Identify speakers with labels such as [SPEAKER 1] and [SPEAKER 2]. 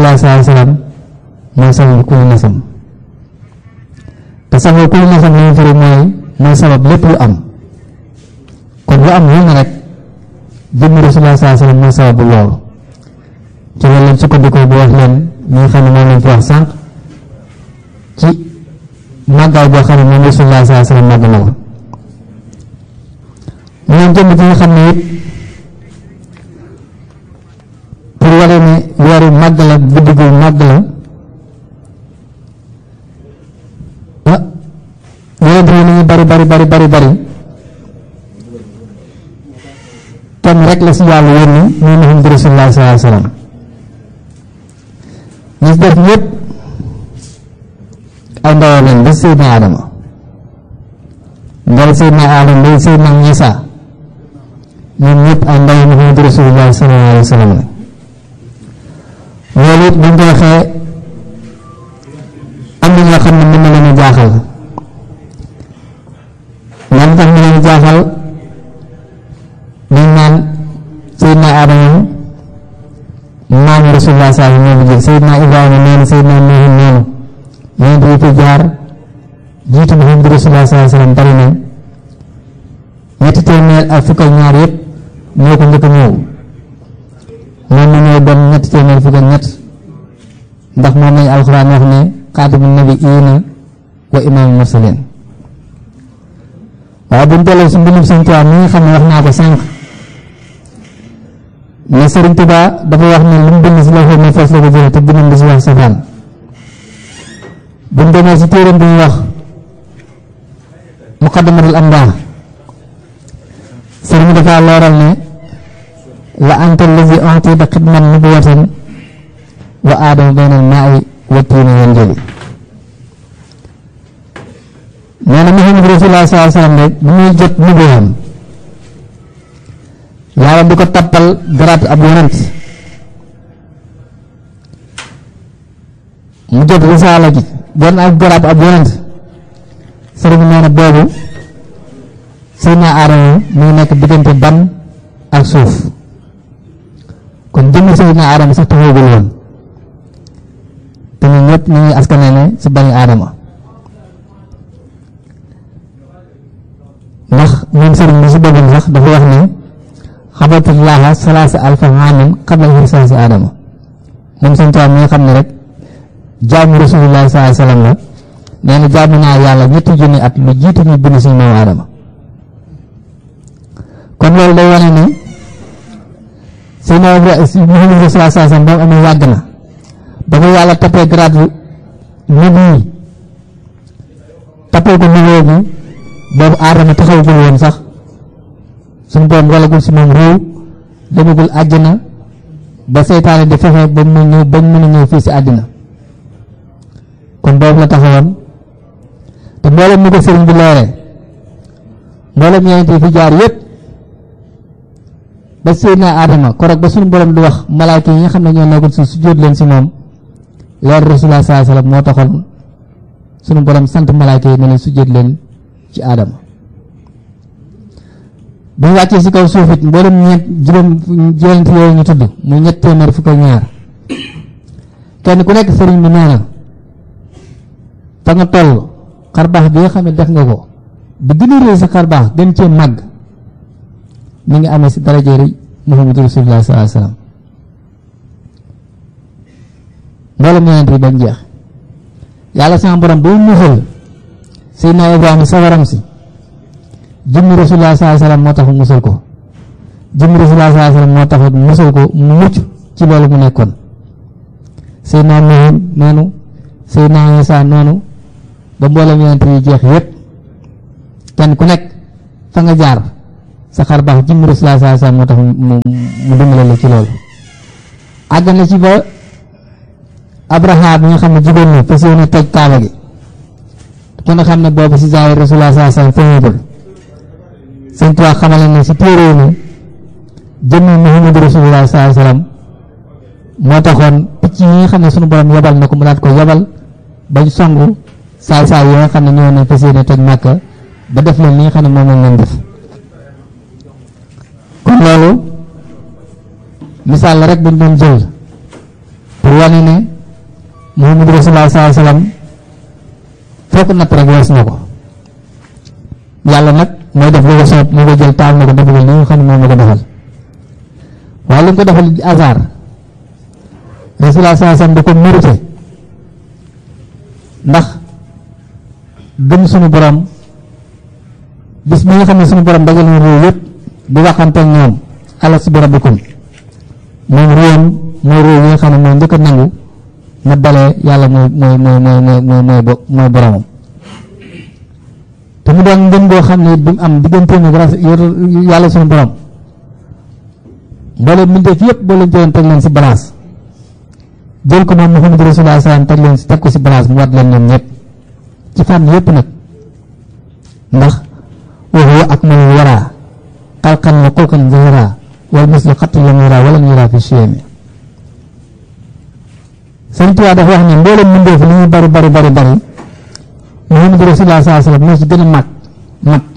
[SPEAKER 1] sallallahu alayhi wa sallam mooy sababu kulli nasam te sababu kulli nasam li ñu firi mooy mooy sabab lépp lu am kon lu am lu ne rek jëmmi rasulullah sallallahu alayhi wa sallam mooy sababu loolu ci loolu lañ sukkandikoo bu wax leen ñi nga xam ne moom lañ fi wax sànq ci màggaay boo xam ne moom rasulullah sallallahu alayhi wa sallam màgg na ko ñoom jëmm ci nga xam ne it pour wane ne weeru màgg la guddi gu màgg la ah yonent yi nañu bari bari bari bari bari kenn rek la si yàlla yónni muy Muhammad rasulullah sallallahu alayhi wa sallam ñi def ñëpp ay ndawam lañ ba Seydina Adama ndal Seydina Adama ba Seydina Isa ñoom ñëpp ay ndaw Muhammad rasulullah sallallahu alayhi wa sallam la loolu it buñ ko waxee am na ñoo xam ne mën na leen a jaaxal lan tax mu leen jaaxal dañ naan Seydina Adama maam rasulullah saa yi ñoo jël Seydina Ibrahima noonu Seydina Nuuh noonu yonent yi fi jaar jiitu Muhammad rasulullah saa sallam bari na ñetti téeméer ak fukk ak ñaar yëpp ñoo ko njëkk a ñëw moom mi ñëw doon ñetti téeméer fukk ak ñett ndax moom lañu alxuraan wax ne xaatimu nabiyyiina wa imaamul mursaliin waaye bu ñu delloo si mbindum Sëñ Tuubaa mi nga xam ne wax naa ko sànq ne Sëriñ Tuubaa dafa wax ne lu mu bind si loxo ne fas la ko jëlee te bindam di si wax safaan bu ñu demee si téeram bi ñu wax muqaddamatul amdaa sëriñ dafa looral ne la anta allazi u'tita xidman nubuwatan wa aadama bayna al-maa'i wa tiini yanjali nee na Muhammad rasulullah sallallahu alayhi wa sallam rek bu muy jot nubuwam yàlla di ko tappal garaat ab yonent mu jot risaala gi doon ak garaat ab yonent sëriñ nee na boobu Seydina Aadama mu ngi nekk diggante ban ak suuf kon jëmm Seydina Aadama sax taxawagul woon te ñun ñëpp ñu ngi askanale si bani Aadama ndax ñun sëriñ bi si boppam sax dafa wax ne xabatulaaha salaasa alfa aamin qabla irsaasi Aadama moom sëñ Tuubaa mi nga xam ne rek jaamu rasulullah sallallahu alayhi wa sallam la nee na jaamu naa yàlla ñetti junni at lu jiitu ñu bind suñu maam Aadama kon loolu day wane ne Seydina Muhammad Rasulullah sallallahu alayhi wasallam ba mu amee yàgg na ba ko yàlla tappee grade nabi yi tappee ko niveau bi boobu aadama taxawagul woon sax suñu borom walagul si moom réew demagul àjjana ba seytaane di fexe ba mu ñëw ba mu mën a ñëw fii si àddina kon boobu la taxawoon te mboolem ni ko sëriñ bi leeree mboolem yonent yi fi jaar yépp ba Seydina Adama korog ba suñu borom di wax malaayka yi nga xam ne ñoo nekkoon si sujjóot leen si moom leer Rasulullah sallallahu alayhi wasallam moo taxoon suñu borom sant malaayka yi ne leen sujjóot leen ci Adama bu ñu wàccee si kaw suuf it mboolem ñeent juróom juróom yooyu ñu tudd muy ñett téeméer fukk ak ñaar kenn ku nekk sëriñ bi nee na fa nga toll xarbaax bi nga xam ne def nga ko bi gën a réy sa xarbaax gën cee màgg mi ngi amee si darajeeri Muhammadu Rasulullah sallallahu alayhi wasallam mboolem yonent yi bañ jeex yàlla sama borom boo musal Seydina Ibrahima sawaram si jëmmi Rasulullah sallallahu alayhi wasallam moo tax musal ko jëmmi Rasulullah sallallahu alayhi wasallam moo tax musal ko mu mucc ci loolu mu nekkoon Seydina Nuh noonu Seydina Isa noonu ba mboolem yonent yi jeex yépp kenn ku nekk fa nga jaar sa xar baax jëmmi Rasulullah sallallahu alayhi wasallam moo tax mu mu dimbale la ci loolu àgg na ci ba Abraha bi nga xam ne jigéen ñi fas yéene toj kaaba gi ku ne xam ne boobu si zaahir Rasulullah sallallahu alayhi wasallam feeñagul sëñ Tuubaa xamale ne si téere yi ne jëmmi Muhammad Rasulullah sallallahu alayhi wasallam moo taxoon picc yi nga xam ne sunu borom yebal na ko mu daat ko yebal bañ songu saay saay yi nga xam ne ñoo ne fas yéene toj Màkka ba def leen li nga xam ne moom lañ leen def kon loolu misaal la rek buñ doon jël pour wane ne Muhammadu Rasulullah sallallahu alayhi wasallam foo ko natt rek wees na ko yàlla nag mooy def lu ko soob moo ko jël taal na ko defal li nga xam ne moom la ko defal waaye li nga ko defal hasard Rasulullah sallallahu alayhi wasallam da ko mérité ndax gëm suñu borom bis mi nga xam ne suñu borom dajal na réew yëpp bu waxante ñoom alastu bi rabbikum moom réewam mooy réew yi nga xam ne mooy njëkk a nangu na dalee yàlla mooy mooy mooy mooy mooy mooy mooy mooy boromam te mu doon ngën goo xam ne it bi mu am digganteem ak yàlla suñu borom mbooleem mbindeef yëpp boo leen jëloon teg leen si balance jël ko moom Muhammadu Rasulullah salaam teg leen si teg ko si balance mu wat leen ñoom ñëpp ci fànn yëpp nag ndax wa huwa akmalul waraa xalqan wa xulqan zahira wal mislu xattu lam yura wala yura fi chiyami Sëriñ Tuubaa dafa wax ne mboolem mbindeef li ñu bari bari bari bari Muhammadu Rasulullah sallallahu alayhi wasallam moo ci gën a mag mag